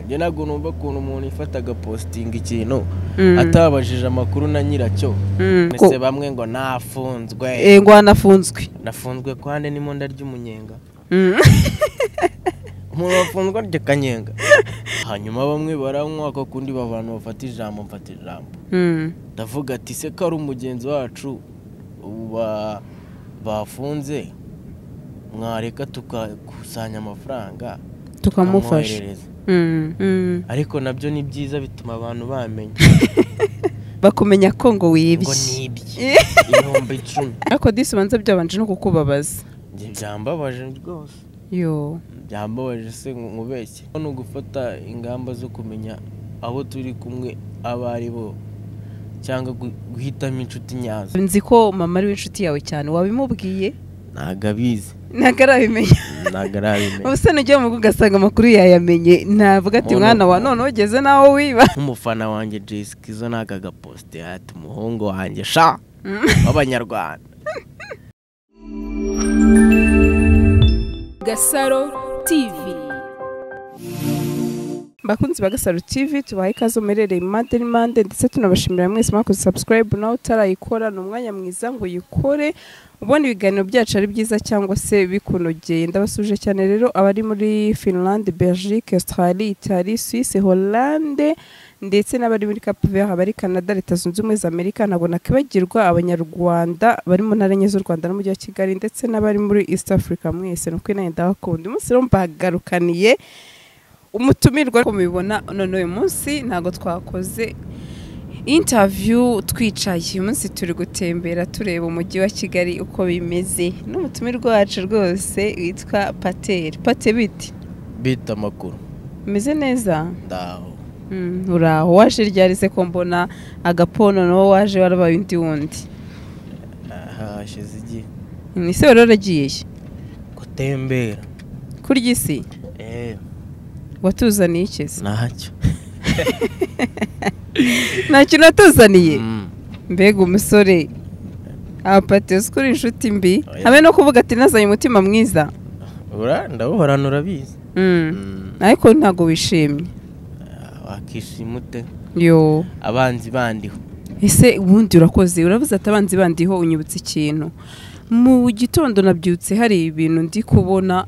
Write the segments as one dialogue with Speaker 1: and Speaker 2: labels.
Speaker 1: Njye ntabwo numva ukuntu umuntu ifata agapositinga ikintu atabajije amakuru na nyiracyo ndetse bamwe ngo nafunzwe
Speaker 2: Eh, ngo hanafunzwe
Speaker 1: nafunzwe kwande nimo ndarya umunyenga umuntu wafunzwe arya akanyenga hanyuma bamwe baranywa ako kundi abantu bafata ijambo mfata ijambo
Speaker 2: Mm.
Speaker 1: ndavuga ati se ko ari umugenzi wacu ubu ba- bafunze mwareka tukakusanya amafaranga
Speaker 2: tukamufasha
Speaker 1: tukamwoherereza."
Speaker 2: Mm, mm.
Speaker 1: ariko nabyo ni byiza bituma abantu bamenya
Speaker 2: bakumenya ko ngo
Speaker 1: ngo
Speaker 2: wibye
Speaker 1: nibye ibihumbi icumi
Speaker 2: ariko disi ubanza byabanje no kukubabaza
Speaker 1: Njye byambabaje rwose
Speaker 2: yo
Speaker 1: byambabaje se nkubeshye ni ugufata ingamba zo kumenya abo turi kumwe abo ari bo cyangwa gu- guhitamo inshuti nyazo
Speaker 2: nzi ko mama ari we inshuti yawe cyane wabimubwiye
Speaker 1: ntabwo abizi
Speaker 2: ntabwo arabimenya
Speaker 1: ntabwo arabimenya
Speaker 2: ubusana ujya mu rugo ugasanga amakuru yayamenye navuga ati
Speaker 1: Umuntu-
Speaker 2: mwana wa none ugeze nawe wiba
Speaker 1: nk'umufana wanjye jesi kizo ni aka gaposite ati umuhungu wanjye sha w'abanyarwanda
Speaker 3: Gasaro TV
Speaker 2: bakunzi ba gasaro tv tubaha ikaze muherereye mu mande n'imande ndetse tunabashimira mwese mwakoze sabusikarayibu nawe utarayikora ni umwanya mwiza ngo uyikore ubona ibiganiro byacu ari byiza cyangwa se bikunogeye ndabasuje cyane rero abari muri finland belgique australie italie suisse hollande ndetse n'abari muri cape vert abari canada leta zunze ubumwe za amerika ntabwo nakibagirwa abanyarwanda bari mu ntara enye z'u rwanda n'umujyi wa kigali ndetse n'abari muri east africa mwese ni ukuri nanjye ndabakunda umunsi rero mbagarukaniye umutumirwa ariko mubibona none uyu munsi ntabwo twakoze intaviyu twicaye uyu munsi turi gutembera tureba umujyi wa kigali uko bimeze n'umutumirwa wacu rwose witwa pateri pate biti
Speaker 1: bita amakuru
Speaker 2: umeze neza
Speaker 1: ndaho
Speaker 2: Mm, uraho waje ryari se ko mbona agapono nawo waje warabaye undi wundi
Speaker 1: aha hashize igihe
Speaker 2: ni se wari waragiyeyo
Speaker 1: gutembera
Speaker 2: kurya isi
Speaker 1: eee
Speaker 2: watuzaniye ikizi
Speaker 1: ntacyo
Speaker 2: nta kintu watuzaniye
Speaker 1: Mm.
Speaker 2: mbega umusore apatiye uzi inshuti mbi
Speaker 1: Oya.
Speaker 2: hamwe no kuvuga ati nazanye umutima mwiza
Speaker 1: Ura- ndawuhorana urabizi
Speaker 2: Mm.
Speaker 1: Mm.
Speaker 2: ariko ntabwo wishimye
Speaker 1: Ah, wakishima ute
Speaker 2: yo
Speaker 1: abanzi bandiho
Speaker 2: ese ubundi urakoze uravuze ati abanzi bandiho unyibutse ikintu mu gitondo nabyutse hari ibintu ndi kubona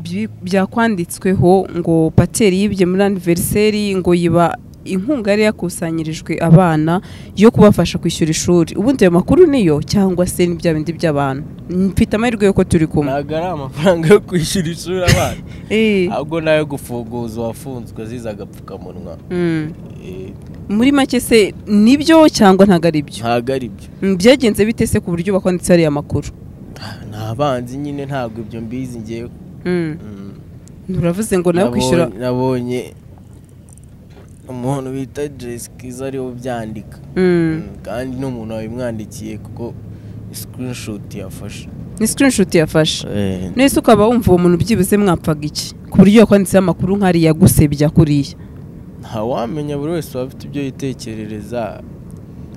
Speaker 2: byi- byakwanditsweho ngo pateri yibye muri aniveriseri ngo yiba inkunga yari yakusanyirijwe abana yo kubafasha kwishyura ishuri ubundi ayo makuru niyo cyangwa se ni bya bindi by'abantu mfite amahirwe y'uko turi kumwe
Speaker 1: ntabwo ari amafaranga yo kwishyura ishuri abana
Speaker 2: Eh,
Speaker 1: ahubwo n'ayo gufunguza uwafunzwe azize agapfukamunwa
Speaker 2: mm.
Speaker 1: Eh,
Speaker 2: muri make se nibyo cyangwa ntabwo ari byo
Speaker 1: ntabwo ari byo
Speaker 2: Mm, byagenze bite se ku buryo bakwanditse ariya makuru
Speaker 1: Ah, ni abanzi nyine ntabwo ibyo mbizi ngewe
Speaker 2: Mm.
Speaker 1: Mm.
Speaker 2: uravuze ngo nawe
Speaker 1: Nabonye-
Speaker 2: kwishyura
Speaker 1: nabonye umuntu bita jesikiza ariwe ubyandika
Speaker 2: Mm.
Speaker 1: Mm, kandi n'umuntu wabimwandikiye kuko sikirinishuti yafashe
Speaker 2: ni sikirinishuti yafashe
Speaker 1: Eh,
Speaker 2: nese ukaba wumva uwo muntu byibuze mwapfaga iki ku buryo yakwanditseho amakuru nk'ariya gusebya kuriya
Speaker 1: ntawamenya buri wese aba afite ibyo yitekerereza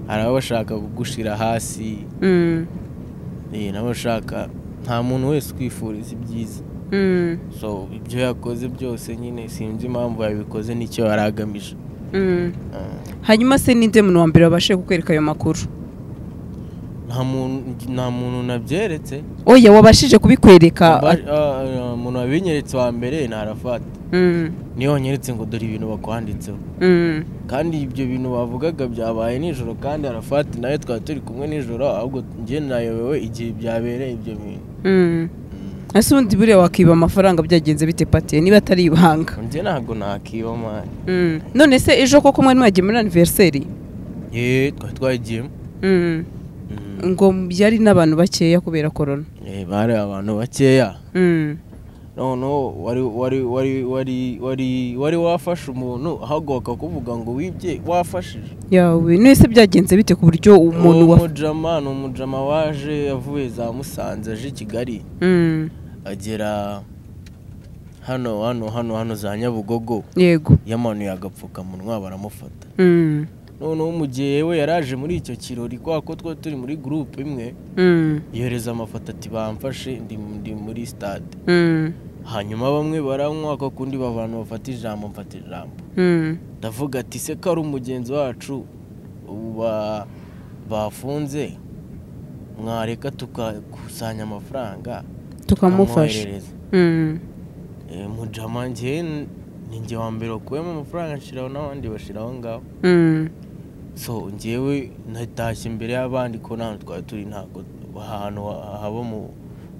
Speaker 1: hari abashaka kugushira hasi
Speaker 2: Mm.
Speaker 1: eh, n'abashaka nta muntu wese ukwifuriza ibyiza
Speaker 2: Mm.
Speaker 1: so ibyo yakoze byose nyine sinzi impamvu yabikoze n'icyo yari agamije
Speaker 2: Mm.
Speaker 1: Ah,
Speaker 2: hanyuma se ninde muntu wa mbere wabashije kukwereka ayo makuru
Speaker 1: nta muntu- nta muntu nabyeretse
Speaker 2: oya wabashije kubikwereka
Speaker 1: Aba- ah, ah, umuntu wabinyeretse wa mbere ntarafata
Speaker 2: Mm.
Speaker 1: niyo wanyeretse ngo dore ibintu bakwanditseho
Speaker 2: Mm.
Speaker 1: kandi ibyo bintu bavugaga byabaye nijoro kandi arafati nawe twari turi kumwe nijoro ahubwo njye nayobewe igihe byabereye ibyo bintu
Speaker 2: Mm. ese ubundi buriya wakiba amafaranga byagenze bite pati niba atari ibanga
Speaker 1: njye ntabwo nakiba mani
Speaker 2: Mm. none se ejo koko mwari mwagiye muri aniveriseri
Speaker 1: yeee twari twagiyemo
Speaker 2: Mm.
Speaker 1: Mm.
Speaker 2: ngo yari n'abantu bakeya kubera korona
Speaker 1: Eh, bari abantu bakeya
Speaker 2: Mm.
Speaker 1: noneho wari wari wari wari wari wari wafashe umuntu ahaguruka kuvuga ngo wibye wafashije
Speaker 2: yawe nese byagenze bite ku buryo umuntu wa
Speaker 1: umujama ni umujama waje avuye za musanze aje i kigali
Speaker 2: Mm.
Speaker 1: agera hano hano hano hano za nyabugogo
Speaker 2: yego
Speaker 1: yamanuye agapfukamunwa baramufata
Speaker 2: Mm.
Speaker 1: noneho mu gihe we yaraje muri icyo kirori kwa ko twari turi muri gurupe imwe
Speaker 2: Mm.
Speaker 1: yohereza amafoto ati bamfashe ndi ndi muri sitade
Speaker 2: Mm.
Speaker 1: hanyuma bamwe baranywa kwa kundi babantu bafata ijambo mfata ijambo
Speaker 2: Mm.
Speaker 1: ndavuga ati se ko ari umugenzi wacu ubu ba- bafunze mwareka tukakusanya amafaranga
Speaker 2: tukamufasha Mm.
Speaker 1: Eh, mujama njye n- ni njye wa mbere wakuyemo amafaranga nshiraho n'abandi bashiraho ngaho
Speaker 2: Mm.
Speaker 1: so njyewe natashye imbere y'abandi ko nta twari turi ntabwo ahantu ha- haba umu-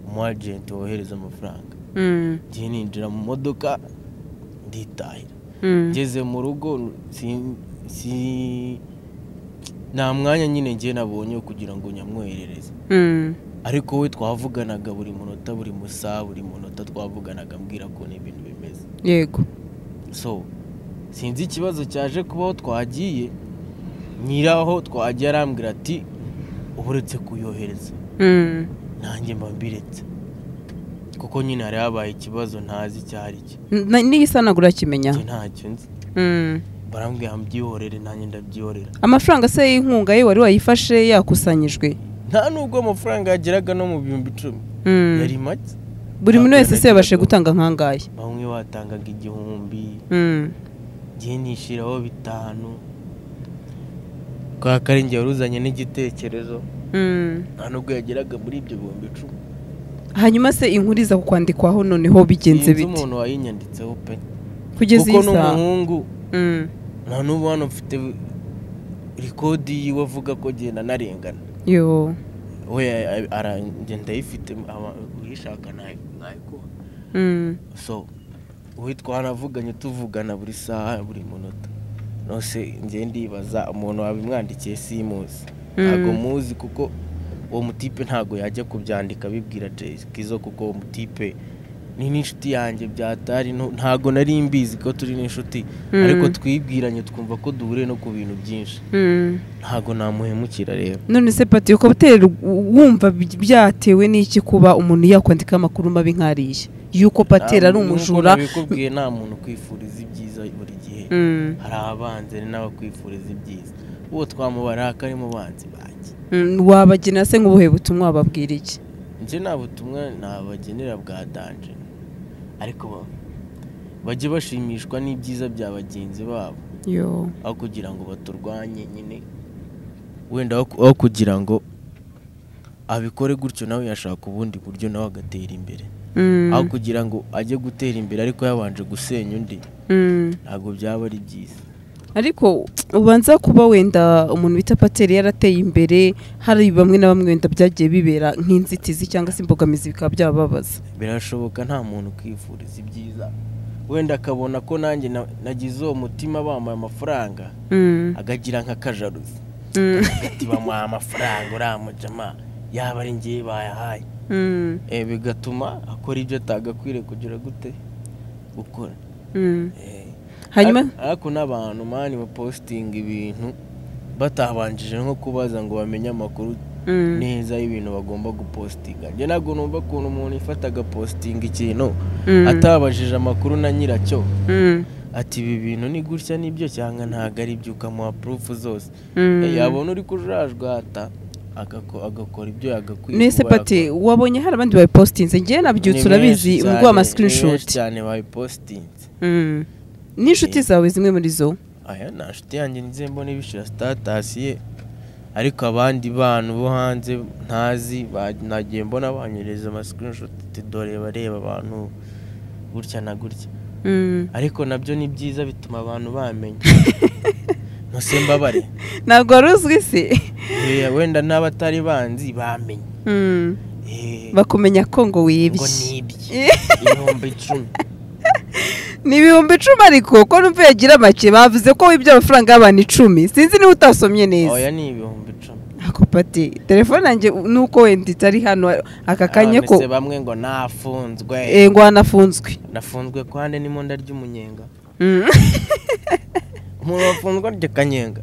Speaker 1: umu agenti wohereza amafaranga
Speaker 2: Mm.
Speaker 1: njye ninjira mu modoka nditahira
Speaker 2: Mm.
Speaker 1: ngeze mu rugo si- si- nta mwanya nyine njye nabonye wo kugira ngo nyamwoherereze
Speaker 2: Mm.
Speaker 1: ariko we twavuganaga buri munota buri musaha buri munota twavuganaga mbwira ko n'ibintu bimeze
Speaker 2: yego
Speaker 1: so sinzi ikibazo cyaje kubaho twagiye nyiraho twagiye arambwira ati uba uretse kuyohereza
Speaker 2: Mm.
Speaker 1: nanjye mba mbiretse kuko nyine hari habaye ikibazo ntazi icyari cyo
Speaker 2: Na- n'igisanagura kimenya
Speaker 1: njye ntacyo nzi
Speaker 2: Mm.
Speaker 1: barambwira mbyihorere nanjye ndabyihorera
Speaker 2: amafaranga se y'inkunga ye wari wayifashe yakusanyijwe
Speaker 1: nta nubwo amafaranga yageraga no mu bihumbi icumi
Speaker 2: Mm.
Speaker 1: yari make
Speaker 2: buri muntu wese se
Speaker 1: Ntabwo
Speaker 2: yabashe
Speaker 1: yageraga.
Speaker 2: gutanga nk'angahe
Speaker 1: bamwe batangaga igihumbi
Speaker 2: Mm.
Speaker 1: njye nishyiraho bitanu kwa karenge wari uzanye n'igitekerezo
Speaker 2: Mm.
Speaker 1: nta nubwo yageraga muri ibyo bihumbi icumi
Speaker 2: hanyuma se inkuru iza kukwandikwaho noneho bigenze
Speaker 1: sinzi
Speaker 2: bite
Speaker 1: umuntu wayinyanditseho pe
Speaker 2: kugeza
Speaker 1: kuko
Speaker 2: iyi saha
Speaker 1: n'umuhungu
Speaker 2: Mm.
Speaker 1: nta n'ubu hano mfite rikodi yiwe avuga ko genda narengana
Speaker 2: yo
Speaker 1: we aragenda ayifite aba- uyishaka ntayo- nayikuha
Speaker 2: Mm.
Speaker 1: so uwo twanavuganye tuvugana buri saha buri munota nose njye ndibaza umuntu wabimwandikiye simuzi ntabwo
Speaker 2: Mm.
Speaker 1: muzi kuko uwo mutipe ntabwo yajya kubyandika abibwira jesikizo kuko uwo mutipe ni n'inshuti yanjye byatari nto- ntabwo nari mbizi ko turi n'inshuti
Speaker 2: Mm.
Speaker 1: ariko twibwiranye twumva ko duhuriye no ku bintu byinshi
Speaker 2: Mm.
Speaker 1: ntabwo namuhemukira rero
Speaker 2: none se pati ukabutera wumva by- byatewe n'iki kuba umuntu yakwandikaho amakuru mabi nk'ariya yuko patera ari
Speaker 1: Ntabwo- nkuko
Speaker 2: umujura
Speaker 1: nabikubwiye nta muntu ukwifuriza ibyiza buri gihe
Speaker 2: Mm.
Speaker 1: hari abanzi n'abakwifuriza ibyiza uwo twamubara kari mu banzi banjye
Speaker 2: Mm, wabagena se nk'ubuhe butumwa wababwira iki
Speaker 1: njye nta butumwa nabagenera bwa danje ariko ba- bajye bashimishwa n'ibyiza bya bagenzi babo
Speaker 2: yo
Speaker 1: aho kugira ngo baturwanye nyine wenda aho- aho kugira ngo abikore gutyo nawe yashaka ubundi buryo nawe agatera imbere
Speaker 2: Mm,
Speaker 1: aho kugira ngo ajye gutera imbere ariko yabanje gusenya undi
Speaker 2: mm.
Speaker 1: ntabwo byaba ari byiza
Speaker 2: ariko ubanza kuba wenda umuntu bita pateri yarateye imbere hari bamwe na bamwe wenda byagiye bibera nk'inzitizi cyangwa se imbogamizi bikaba byababaza
Speaker 1: birashoboka nta muntu ukwifuriza ibyiza wenda akabona ko nanjye na- nagize uwo mutima bamuhaye amafaranga
Speaker 2: Mm,
Speaker 1: akagira nk'akajaruzi
Speaker 2: mm,
Speaker 1: ati bamuhaye amafaranga uriya mujama yaba ari ngewe bayahaye
Speaker 2: mm,
Speaker 1: Eh, bigatuma akora ibyo atagakwiriye kugira gute gukora
Speaker 2: mm.
Speaker 1: Eh,
Speaker 2: hanyuma
Speaker 1: ar- ariko n'abantu mani bapositinga ibintu batabanjije nko kubaza ngo bamenye amakuru
Speaker 2: Mm,
Speaker 1: neza y'ibintu bagomba gupositinga njye ntabwo numva ukuntu umuntu ifata agapositinga ikintu
Speaker 2: mm,
Speaker 1: atabajije amakuru na nyiracyo
Speaker 2: mm,
Speaker 1: ati ibi bintu ni gutya nibyo cyangwa ntabwo ari ibyo ukamuha purufu zose
Speaker 2: mm.
Speaker 1: yabona uri kujajwata agako- agakora ibyo yagakwiye
Speaker 2: nese
Speaker 1: kuba
Speaker 2: pati
Speaker 1: yakora.
Speaker 2: wabonye hari abandi bayipositinze ngewe nabyutse
Speaker 1: Ni
Speaker 2: urabizi
Speaker 1: benshi
Speaker 2: ngo ama
Speaker 1: cyane, ni benshi
Speaker 2: screenshot
Speaker 1: cyane bayipositinze
Speaker 2: Mm. n'inshuti zawe zimwe muri zo
Speaker 1: aya nta nshuti yanjye nzi mbona ibishira sitatasiye ariko abandi bantu bo hanze ntazi ba- nagiye mbona banyohereza amasikirinshoti tudore bareba abantu gutya na gutya
Speaker 2: Mm.
Speaker 1: ariko nabyo ni byiza bituma abantu bamenya ntuse mbabare
Speaker 2: ntabwo wari uzwi se
Speaker 1: Eh, wenda n'abatari banzi bamenye
Speaker 2: Mm.
Speaker 1: Eh,
Speaker 2: bakumenya ko ngo
Speaker 1: ngo
Speaker 2: wibye
Speaker 1: ni ibye ibihumbi icumi
Speaker 2: ni ibihumbi icumi ariko ko numva yagira make bavuze ko wibye amafaranga y'abantu icumi sinzi niba utasomye neza
Speaker 1: oya ni ibihumbi icumi
Speaker 2: ako pati telefone yanjye nuko wenda itari hano aka kanya ko
Speaker 1: Abamese bamwe ngo nafunzwe
Speaker 2: eh, ngo hanafunzwe
Speaker 1: nafunzwe ku hande n'imonda ry'umunyenga
Speaker 2: Mm.
Speaker 1: umuntu wafunzwe arya kanyenga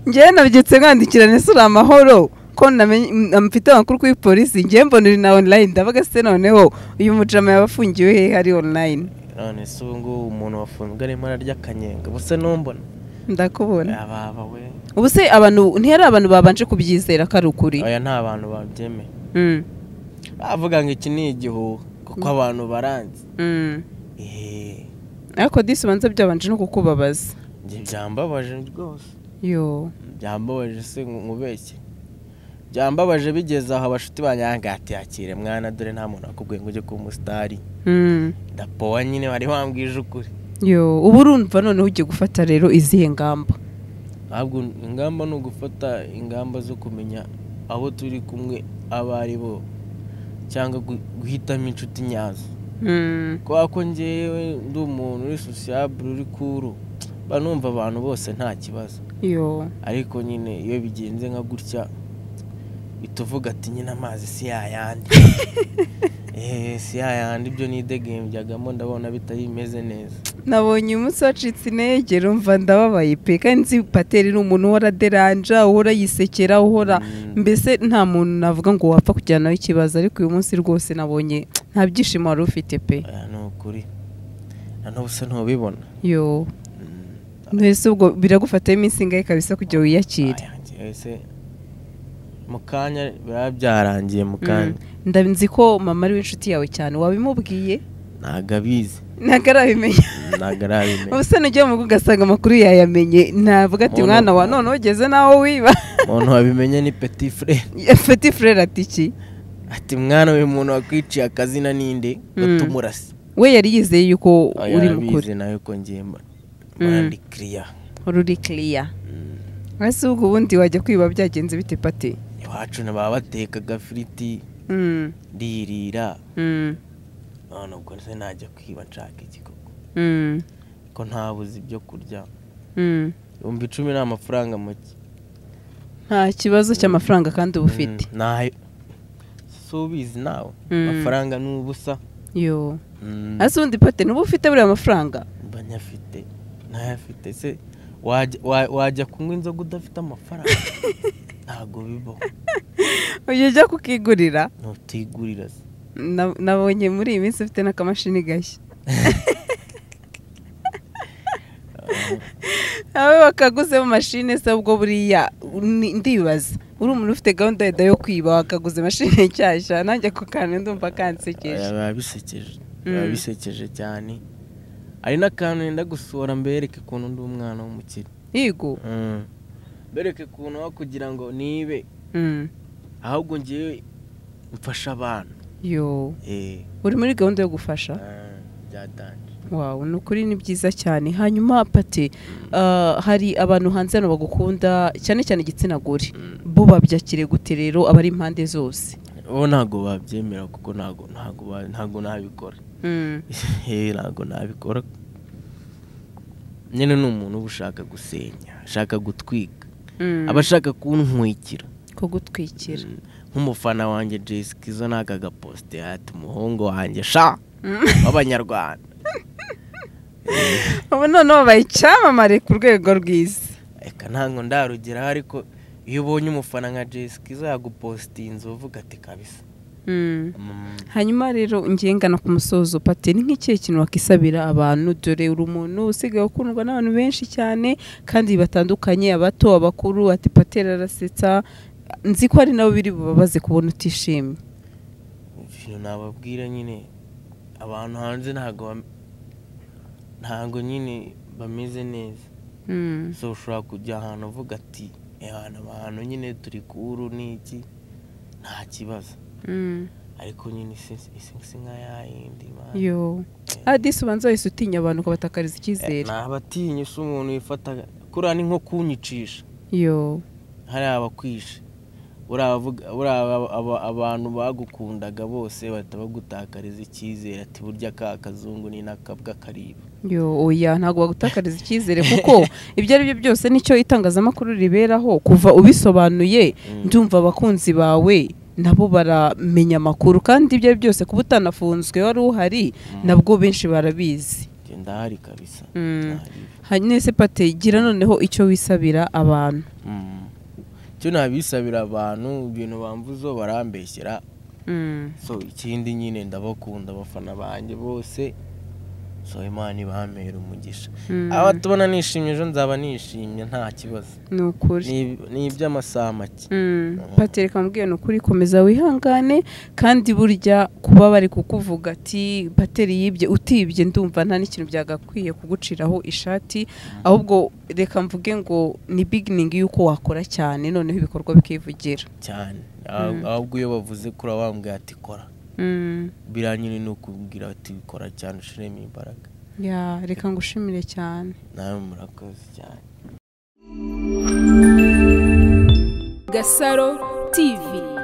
Speaker 2: njyewe nabyutse nkandikira nese uri amahoro ko namenye- mm, mfite amakuru kuri polisi njyewe mbona uri na online ndabaga se noneho uyu mujama yaba afungiwe hehe ari online
Speaker 1: none se ubu ngubu umuntu wafunzwe arimo ararya kanyenga busa n'umbona
Speaker 2: ndakubona
Speaker 1: ababa we
Speaker 2: ubu se abantu ntihari abantu babanje kubyizera ko ari ukuri
Speaker 1: oya nta bantu babyemeye
Speaker 2: Mm.
Speaker 1: bavuga ngo iki ni igihuha kuko abantu baranzi
Speaker 2: Mm.
Speaker 1: eee
Speaker 2: ariko disi ubanza byabanje no kukubabaza
Speaker 1: njye byambabaje rwose
Speaker 2: yo
Speaker 1: byambabaje se nkubeshye byambabaje bigeze aho abashuti banyange yakire mwana dore nta muntu wakubwiye ngo ujye kuba umusitari
Speaker 2: Mm.
Speaker 1: ndapowa nyine wari wambwije ukuri
Speaker 2: yo ubu urumva noneho ugiye gufata rero izihe ngamba
Speaker 1: ntabwo ingamba ni ugufata ingamba zo kumenya abo turi kumwe abo ari bo cyangwa gu- guhitamo inshuti nyazo
Speaker 2: Mm.
Speaker 1: kubera ko ngewe ndi umuntu uri sosiyabure uri kuru mba numva abantu bose nta kibazo
Speaker 2: yo
Speaker 1: ariko nyine iyo bigenze nka gutya uhita uvuga ati nyine amazi si yayandi eee si yayandi ibyo nidegembyaga ndabona bitari bimeze neza
Speaker 2: nabonye umunsi wacitse intege rumva ndababaye pe kandi nzi pateri ni umuntu uhora aderanja uhora yisekera uhora
Speaker 1: Mm.
Speaker 2: mbese nta muntu navuga ngo wapfa kujyana nawe ikibazo ariko uyu munsi rwose nabonye nta byishimo wari ufite pe
Speaker 1: Oya, ni ukuri noneho usa ntubibona
Speaker 2: yo
Speaker 1: Mm.
Speaker 2: mbese ubwo biragufataho iminsi ingahe kabisa kugira wiyakire
Speaker 1: Aya, njyewe se, mu kanya biba byarangiye mu kanya
Speaker 2: Mm. ndabizi ko mama ari we inshuti yawe cyane wabimubwiye
Speaker 1: ntabwo abizi
Speaker 2: ntabwo arabimenya
Speaker 1: ntabwo arabimenya
Speaker 2: ubu se nujya mu rugo ugasanga amakuru yayamenye navuga ati
Speaker 1: Umuntu-
Speaker 2: mwana wa none ugeze nawe wiba
Speaker 1: umuntu wabimenye ni peti fure
Speaker 2: fati furere ati iki
Speaker 1: ati mwana uyu muntu wakwiciye akazina ninde
Speaker 2: Mm.
Speaker 1: gatumurasi
Speaker 2: we yari yizeye yuko uri mukuru
Speaker 1: yabizi nawe ko ngiye mba mba
Speaker 2: Mm.
Speaker 1: ndi kiriya
Speaker 2: wari uri kiriya ese ubwo ubundi wajya kwiba byagenze bite pati
Speaker 1: iwacu na baba batekaga firiti
Speaker 2: Mm,
Speaker 1: ndirira
Speaker 2: mm,
Speaker 1: none ubwo se najya kwiba nshaka iki koko
Speaker 2: mm,
Speaker 1: ko ntabuze ibyo kurya
Speaker 2: mm.
Speaker 1: ibihumbi icumi ni amafaranga make
Speaker 2: nta kibazo cy'amafaranga kandi uba ufite
Speaker 1: Mm, ntayo si ubizi nawe
Speaker 2: Mm.
Speaker 1: amafaranga ni ubusa
Speaker 2: yo
Speaker 1: Mm,
Speaker 2: ese ubundi pati nuba ufite buriya mafaranga
Speaker 1: mba nyafite ntayafite se wajya- wa- wajya kunywa inzoga udafite amafaranga ntabwo bibaho
Speaker 2: ujya ujya kukigurira
Speaker 1: ntutigurira se
Speaker 2: Na- nabonye muri iyi minsi ufite n'akamashini gashya nawe bakaguzemo mashine se ubwo buriya ni- ndibaza uri umuntu ufite gahunda yenda yo kwiba wakaguze mashine nshyashya nanjye ako kantu ndumva kansekeje
Speaker 1: Oya, biba bisekeje
Speaker 2: Mm.
Speaker 1: biba bisekeje cyane hari n'akantu yenda gusohora mbereke ukuntu ndi umwana w'umukire
Speaker 2: yego
Speaker 1: Mm. mbereke ukuntu aho kugira ngo nibe
Speaker 2: Mm.
Speaker 1: ahubwo ngewe mfasha abantu
Speaker 2: yo
Speaker 1: Eh,
Speaker 2: uri muri gahunda yo gufasha
Speaker 1: ah, byatanje
Speaker 2: wawe ni ukuri ni byiza cyane hanyuma pati ah, hari abantu hanze hano bagukunda cyane cyane igitsina gore bo babyakire gute rero abari impande zose
Speaker 1: bo ntabwo babyemera kuko ntabwo ntabwo ba- ntabwo nabikora
Speaker 2: Mm.
Speaker 1: Eh, ntabwo nabikora nyine ni umuntu uba ushaka gusenya ashaka gutwika
Speaker 2: Mm.
Speaker 1: aba ashaka kuntwikira
Speaker 2: ko gutwikira
Speaker 1: Mm. nk'umufana wanjye jesi kizo n'aka gaposite ati umuhungu wanjye sha w'abanyarwanda
Speaker 2: ubu noneho babaye icyamamare ku rwego rwiza
Speaker 1: reka ntabwo ndarugeraho ariko iyo ubonye umufana nka jesi kizo yagupositinze uvuga ati kabisa Mm.
Speaker 2: hanyuma rero ngengana ku musozo pate ni nk'ikihe kintu wakisabira abantu dore uri umuntu usigaye ukundwa n'abantu benshi cyane kandi batandukanye abato abakuru ati pate rarasetsa nzi ko ari nabo biri bubabaze kubona utishimye
Speaker 1: ikintu nababwira nyine abantu hanze ntabwo bam- ntabwo nyine bameze neza so ushobora kujya ahantu uvuga ati abantu abantu nyine turi kuru n'iki nta kibazo ariko nyine isi isi si nka yayindi man.
Speaker 2: yo adisi ubanza wese utinya abantu ukabatakariza icyizere
Speaker 1: abatinya se umuntu wifata kuriya ni nko kunyicisha
Speaker 2: yo
Speaker 1: hari abakwishe buriya abavuga- buriya aba- aba- abantu bagukundaga bose bahita bagutakariza icyizere ati burya ka kazungu ni n'akabwa kariba
Speaker 2: yo oya ntabwo bagutakariza icyizere kuko ibyo ari byo byose nicyo itangazamakuru riberaho kuva ubisobanuye ndumva abakunzi bawe nabo baramenya amakuru kandi ibyo ari byose kuba utanafunzwe wari uhari nabwo benshi barabizi
Speaker 1: Njye ndahari kabisa
Speaker 2: Mm.
Speaker 1: Ndahari.
Speaker 2: hanyuma ese pate gira noneho icyo wisabira abantu
Speaker 1: Mm. icyo nabisabira abantu ibintu bamvuzo barambeshyera so ikindi nyine ndabakunda abafana banjye bose so imana ibampera umugisha
Speaker 2: Mm.
Speaker 1: aba tubona nishimye ejo nzaba nishimye nta kibazo
Speaker 2: ni ukuri
Speaker 1: Ni- ni iby'amasaha make
Speaker 2: Mm, Patrick amubwiye ni ukuri komeza wihangane kandi burya kuba bari kukuvuga ati bateri yibye utibye ndumva nta n'ikintu byagakwiye kuguciraho ishati ahubwo reka mvuge ngo ni biginingi y'uko wakora cyane noneho ibikorwa bikivugira
Speaker 1: cyane Ah-
Speaker 2: Mm.
Speaker 1: ahubwo iyo bavuze kuri wambwiye ati kora
Speaker 2: Mm,
Speaker 1: biranyine ni ukubwira ati kora cyane ushiremo imbaraga
Speaker 2: ya reka ngushimire cyane
Speaker 1: nawe murakoze cyane
Speaker 3: Gasaro TV